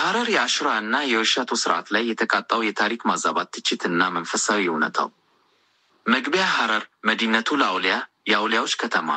በሐረር የአሹራ እና የወሻቶ ስርዓት ላይ የተቃጣው የታሪክ ማዛባት ትችት እና መንፈሳዊ እውነታው። መግቢያ ሐረር መዲነቱል አውሊያ የአውሊያዎች ከተማ።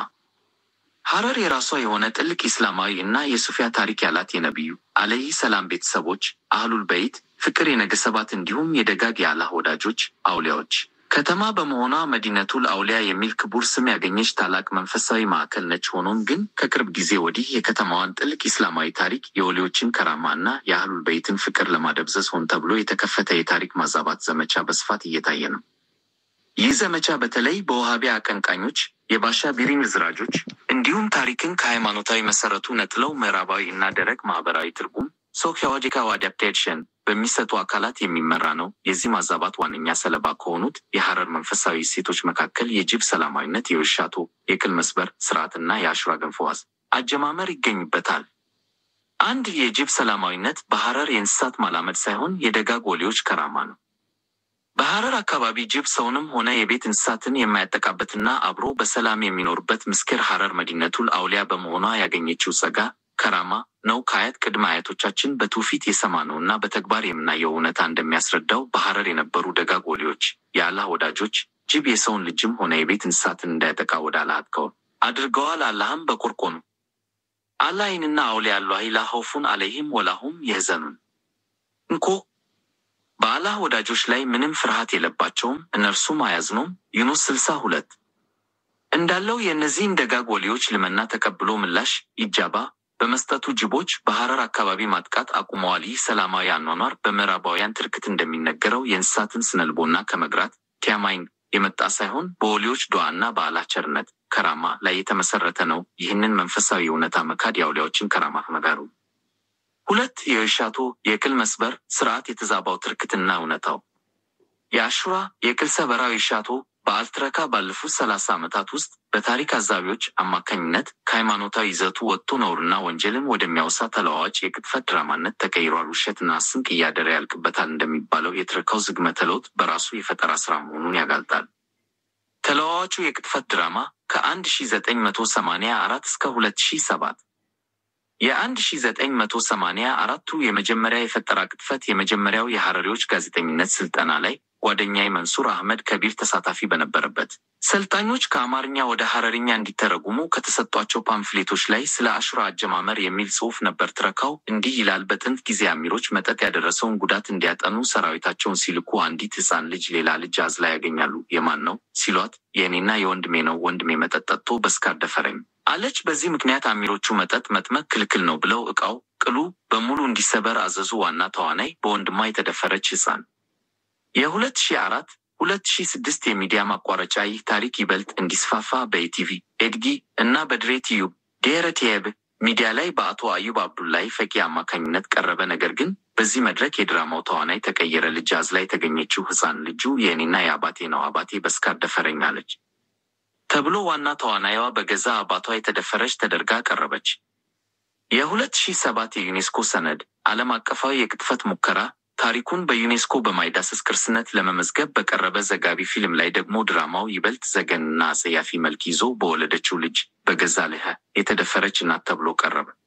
ሐረር የራሷ የሆነ ጥልቅ ኢስላማዊ እና የሱፊያ ታሪክ ያላት የነቢዩ አለይሂ ሰላም ቤተሰቦች አህሉል በይት ፍቅር የነገሰባት እንዲሁም የደጋግ የአላህ ወዳጆች አውሊያዎች ከተማ በመሆኗ መዲነቱል አውሊያ የሚል ክቡር ስም ያገኘች ታላቅ መንፈሳዊ ማዕከል ነች። ሆኖም ግን ከቅርብ ጊዜ ወዲህ የከተማዋን ጥልቅ ኢስላማዊ ታሪክ፣ የወሊዎችን ከራማ እና የአህሉል በይትን ፍቅር ለማደብዘዝ ሆን ተብሎ የተከፈተ የታሪክ ማዛባት ዘመቻ በስፋት እየታየ ነው። ይህ ዘመቻ በተለይ በውሃቢያ አቀንቃኞች፣ የባሻ ቢሪን ዝራጆች እንዲሁም ታሪክን ከሃይማኖታዊ መሰረቱ ነጥለው ምዕራባዊ እና ደረቅ ማህበራዊ ትርጉም ሶኪያሎጂካል አዳፕቴሽን በሚሰጡ አካላት የሚመራ ነው። የዚህ ማዛባት ዋነኛ ሰለባ ከሆኑት የሐረር መንፈሳዊ እሴቶች መካከል የጅብ ሰላማዊነት፣ የውሻቶ የቅል መስበር ስርዓትና የአሹራ ገንፎ ዋዝ አጀማመር ይገኙበታል። አንድ የጅብ ሰላማዊነት በሐረር የእንስሳት ማላመድ ሳይሆን የደጋግ ወሊዎች ከራማ ነው። በሐረር አካባቢ ጅብ ሰውንም ሆነ የቤት እንስሳትን የማያጠቃበትና አብሮ በሰላም የሚኖርበት ምስኪር ሐረር መዲነቱል አውሊያ በመሆኗ ያገኘችው ጸጋ ከራማ ነው። ከአያት ቅድመ አያቶቻችን በትውፊት የሰማነው እና በተግባር የምናየው እውነታ እንደሚያስረዳው በሐረር የነበሩ ደጋግ ወሊዎች የአላህ ወዳጆች ጅብ የሰውን ልጅም ሆነ የቤት እንስሳትን እንዳያጠቃ ወደ አላህ አጥቀዋል አድርገዋል። አላህም በቁርቆኑ አላይንና አውሊያ አላሂ ላ ኸውፉን አለይሂም ወላሁም የህዘኑን እንኮ በአላህ ወዳጆች ላይ ምንም ፍርሃት የለባቸውም እነርሱም አያዝኑም። ዩኑስ ስልሳ ሁለት እንዳለው የእነዚህን ደጋግ ወሊዎች ልመና ተቀብሎ ምላሽ ኢጃባ በመስጠቱ ጅቦች በሐረር አካባቢ ማጥቃት አቁመዋል። ይህ ሰላማዊ አኗኗር በምዕራባውያን ትርክት እንደሚነገረው የእንስሳትን ስነልቦና ከመግራት ቲያማይን የመጣ ሳይሆን በወሊዎች ዱዓና በአላህ ቸርነት ከራማ ላይ የተመሰረተ ነው። ይህንን መንፈሳዊ እውነታ መካድ የአውሊያዎችን ከራማ መጋሩ። ሁለት የውሻቶ የቅል መስበር ስርዓት የተዛባው ትርክትና እውነታው የአሹራ የቅል ሰበራ የሻቶ በዓል ትረካ ባለፉት ሰላሳ ዓመታት ውስጥ በታሪክ አዛቢዎች አማካኝነት ከሃይማኖታዊ ይዘቱ ወጥቶ ነውርና ወንጀልን ወደሚያወሳ ተለዋዋጭ የቅጥፈት ድራማነት ተቀይሯል። ውሸትና ስንቅ እያደረ ያልቅበታል እንደሚባለው የትረካው ዝግመተ ለውጥ በራሱ የፈጠራ ስራ መሆኑን ያጋልጣል። ተለዋዋጩ የቅጥፈት ድራማ ከአንድ ሺ ዘጠኝ መቶ ሰማንያ አራት እስከ ሁለት ሺ ሰባት የአንድ ሺ ዘጠኝ መቶ ሰማንያ አራቱ የመጀመሪያ የፈጠራ ቅጥፈት የመጀመሪያው የሐረሪዎች ጋዜጠኝነት ስልጠና ላይ ጓደኛዬ መንሱር አህመድ ከቢር ተሳታፊ በነበረበት ሰልጣኞች ከአማርኛ ወደ ሐረርኛ እንዲተረጉሙ ከተሰጧቸው ፓምፍሌቶች ላይ ስለ አሹራ አጀማመር የሚል ጽሑፍ ነበር። ትረካው እንዲህ ይላል። በጥንት ጊዜ አሚሮች መጠጥ ያደረሰውን ጉዳት እንዲያጠኑ ሰራዊታቸውን ሲልኩ አንዲት ሕፃን ልጅ ሌላ ልጅ አዝላ ያገኛሉ። የማን ነው ሲሏት፣ የእኔና የወንድሜ ነው። ወንድሜ መጠጥ ጠጥቶ በስካር ደፈረኝ አለች። በዚህ ምክንያት አሚሮቹ መጠጥ መጥመቅ ክልክል ነው ብለው ዕቃው ቅሉ በሙሉ እንዲሰበር አዘዙ። ዋና ተዋናይ በወንድሟ የተደፈረች ሕፃን የሁለት ሺ አራት ሁለት ሺ ስድስት የሚዲያ ማቋረጫ ይህ ታሪክ ይበልጥ እንዲስፋፋ በኢቲቪ ኤድጊ እና በድሬ ቲዩብ ድሔረ ቲየብ ሚዲያ ላይ በአቶ አዩብ አብዱላይ ፈቂ አማካኝነት ቀረበ። ነገር ግን በዚህ መድረክ የድራማው ተዋናይ ተቀየረ። ልጅ አዝላ የተገኘችው ሕፃን ልጁ የእኔና የአባቴ ነው፣ አባቴ በስካር ደፈረኝ አለች ተብሎ ዋና ተዋናይዋ በገዛ አባቷ የተደፈረች ተደርጋ ቀረበች። የሁለት ሺህ ሰባት የዩኔስኮ ሰነድ ዓለም አቀፋዊ የቅጥፈት ሙከራ ታሪኩን በዩኔስኮ በማይዳሰስ ቅርስነት ለመመዝገብ በቀረበ ዘጋቢ ፊልም ላይ ደግሞ ድራማው ይበልጥ ዘገንና አጸያፊ መልክ ይዞ በወለደችው ልጅ በገዛ ልህ የተደፈረች እናት ተብሎ ቀረበ።